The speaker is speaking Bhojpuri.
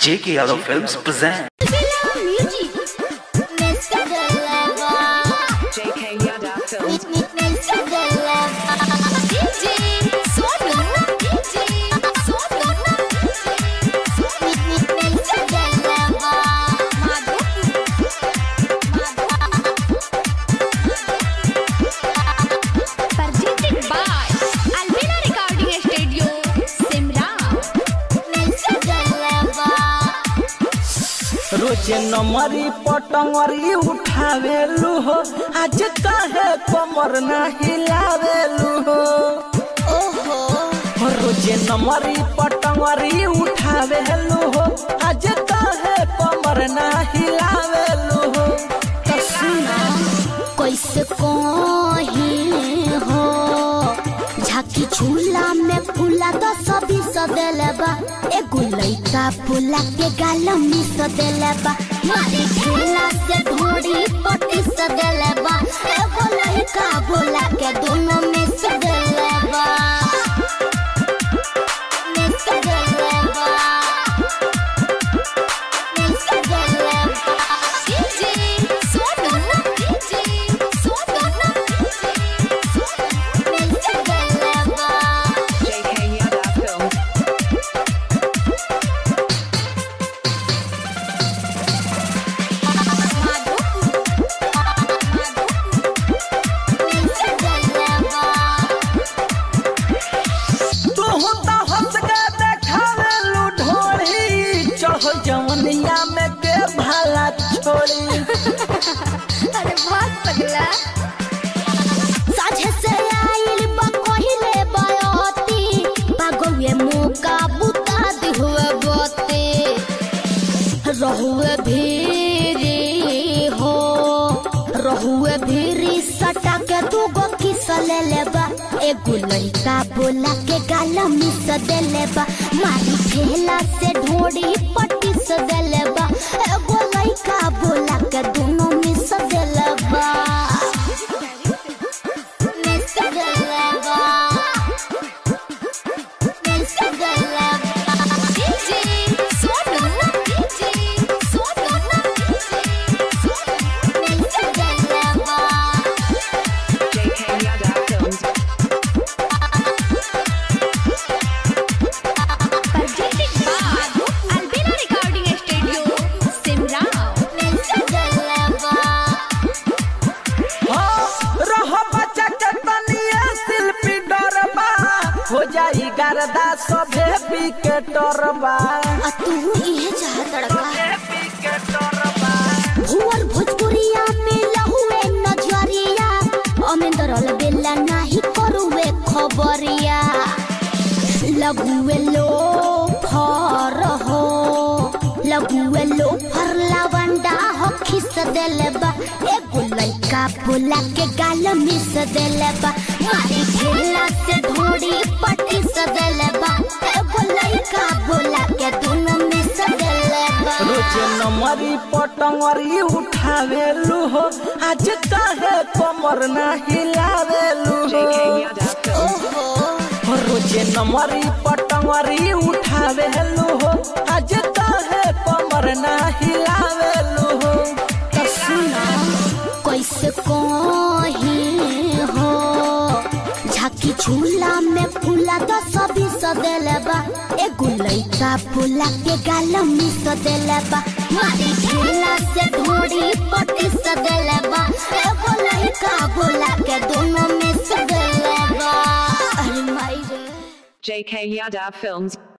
J.K. Yadav Films present. Music. Mr. Deliver. JK Yada Films. Mr. Deliver. DJ Sonu. DJ Sonu. Mr. Deliver. presented by Albina Recording Studio, Simra. Mr. Deliver. रोज नमरी पटंगरी उठावेलू हो आज काहे कमर ना हिलावेलू हो ओहो रोज नमरी पटंगरी उठावेलू हो आज काहे कमर ना हिलावेलू हो तो सुना कैसे कहीं हो झाकी झूला में फूला तो सभी सदेलबा एगो लइका फूला के गाल में सदेलबा मारी झूला से ढोड़ी पटी सदेलबा एगो लइका बोला के दोनों में सदेलबा में सदेलबा में सदेलबा DJ Sonu. DJ Sonu. में सदेलबा JK Yada Films. तू तो हंस के देखावेलू ढोली चढ़ जवनिया में के भाला छोड़ी अरे बहुत पगला साझे से आइल बा कहिले बयती पागवे मौका बुता दिहुए बते रहुए भीरी हो रहुए भीरी सटा के दू गो किस ले लेबा एगो लइका बोला के गाल मिस दे लेबा मारी ठेला से ढोड़ी पट्टी से दे लेबा एगो लइका बोला के दोनों मिस दे लेबा Mr. Deliver. Mr. Deliver. DJ Sonu. DJ Sonu. Mr. Deliver. JK Yada Films. presented by Albina Recording Studio, Simra. Mr. Deliver. हाँ, रह बच्चा के तनिए शिल्पी डरबा हो जाई गर्दा सभे विकेटरबा आ तू इहे चाहत लड़का भुवर भोजपुरिया में लहुए नजरिया अमेंदर बेला नाही करुवे खबरिया लगुए लो फर हो लगुए लो फर लावंडा हो खिस देलबा एगो लइका बोला के गाल मिस देलबा मारी खेला से ढोड़ी पटी सदेलबा एगो लइका बोला के दोनों मिस देलबा रोज नमरी पटंगरी उठावेलू हो आज काहे कमर ना हिलावेलू JK हो Yada Films. ओहो रोज नमरी पटंगरी उठावेलू हो आज काहे कमर ना हिलावेलू हो तो सुना कैसे कहीं हो झाकी झूला में फूला तो सभी सदेलबा एगो लइका फूला के गाल में सदेलबा मारी झूला से ढोड़ी पटी सदेलबा एगो लइका बोला के दोनों में सदेलबा अरे माई रे JK Yada Films.